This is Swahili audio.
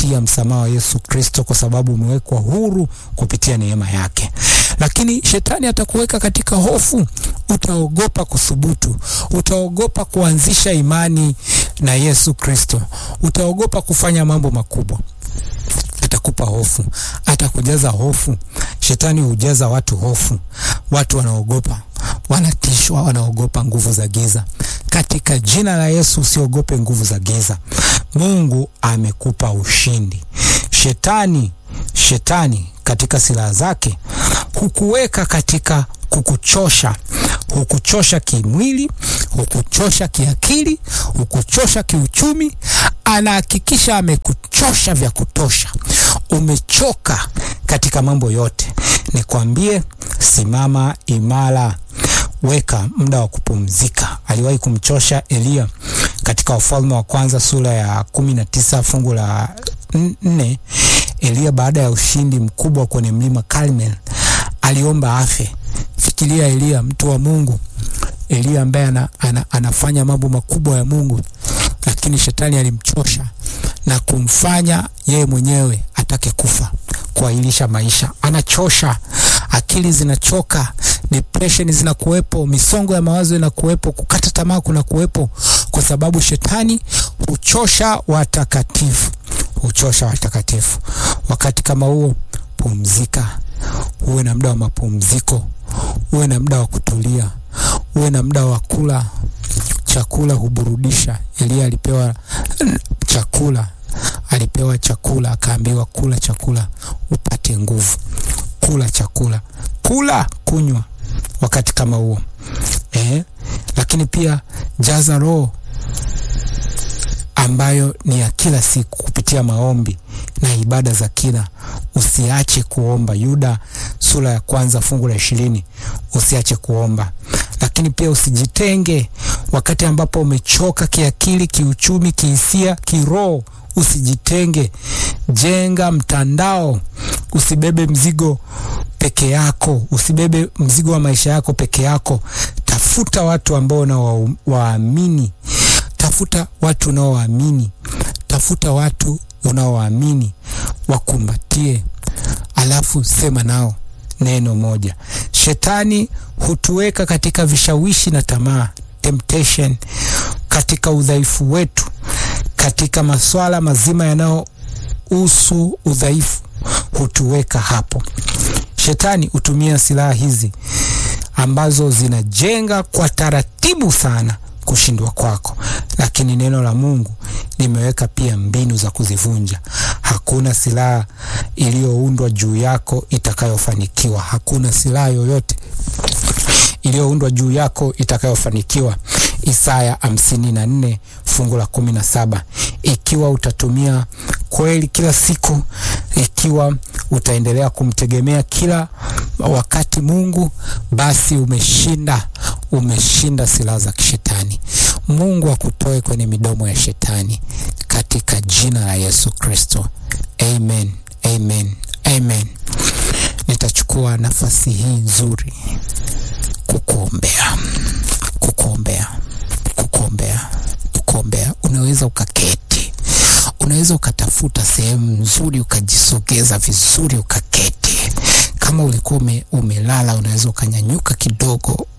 kufurahia msamaha wa Yesu Kristo kwa sababu umewekwa huru kupitia neema yake. Lakini shetani atakuweka katika hofu, utaogopa kuthubutu, utaogopa kuanzisha imani na Yesu Kristo, utaogopa kufanya mambo makubwa atakupa hofu, atakujaza hofu. Shetani hujaza watu hofu, watu wanaogopa, wanatishwa, wanaogopa nguvu za giza. Katika jina la Yesu usiogope nguvu za giza. Mungu amekupa ushindi. Shetani, shetani katika silaha zake hukuweka katika kukuchosha, hukuchosha kimwili, hukuchosha kiakili, hukuchosha kiuchumi. Anahakikisha amekuchosha vya kutosha, umechoka katika mambo yote. Nikwambie, simama imara, weka muda wa kupumzika. Aliwahi kumchosha Eliya katika Wafalme wa Kwanza sura ya kumi na tisa fungu la nne. Eliya baada ya ushindi mkubwa kwenye mlima Karmel aliomba afe. Fikiria Eliya, mtu wa Mungu, Eliya ambaye ana, ana, anafanya mambo makubwa ya Mungu, lakini shetani alimchosha na kumfanya yeye mwenyewe atake kufa, kuahirisha maisha. Anachosha, akili zinachoka, depression zinakuwepo, misongo ya mawazo inakuwepo, kukata tamaa kuna kuwepo, kwa sababu shetani huchosha watakatifu, huchosha watakatifu. Wakati kama huo, pumzika, uwe na muda wa mapumziko, uwe na muda wa kutulia, uwe na muda wa kula chakula huburudisha. Eliya alipewa chakula, alipewa chakula, akaambiwa kula chakula upate nguvu. Kula chakula, kula, kunywa wakati kama huo eh. Lakini pia jaza roho ambayo ni ya kila siku kupitia maombi na ibada za kila. Usiache kuomba. Yuda sura ya kwanza fungu la ishirini. Usiache kuomba, lakini pia usijitenge wakati ambapo umechoka kiakili, kiuchumi, kihisia, kiroho. Usijitenge, jenga mtandao. Usibebe mzigo peke yako, usibebe mzigo wa maisha yako peke yako. Tafuta watu ambao unawaamini, tafuta watu unaowaamini, tafuta watu unaowaamini, wakumbatie, alafu sema nao neno moja. Shetani hutuweka katika vishawishi na tamaa, temptation, katika udhaifu wetu, katika maswala mazima yanayohusu udhaifu, hutuweka hapo. Shetani hutumia silaha hizi ambazo zinajenga kwa taratibu sana kushindwa kwako, lakini neno la Mungu limeweka pia mbinu za kuzivunja. Hakuna silaha iliyoundwa juu yako itakayofanikiwa. Hakuna silaha yoyote iliyoundwa juu yako itakayofanikiwa. Isaya hamsini na nne fungu la kumi na saba. Ikiwa utatumia kweli kila siku, ikiwa utaendelea kumtegemea kila wakati Mungu, basi umeshinda, umeshinda silaha za kishetani. Mungu akutoe kwenye midomo ya shetani katika jina la Yesu Kristo. Amen, amen, amen. Nitachukua nafasi hii nzuri kukuombea, kukuombea, kukuombea, kukuombea. Unaweza ukaketi, unaweza ukatafuta sehemu nzuri ukajisogeza vizuri ukaketi. Kama ulikuwa ume, umelala, unaweza ukanyanyuka kidogo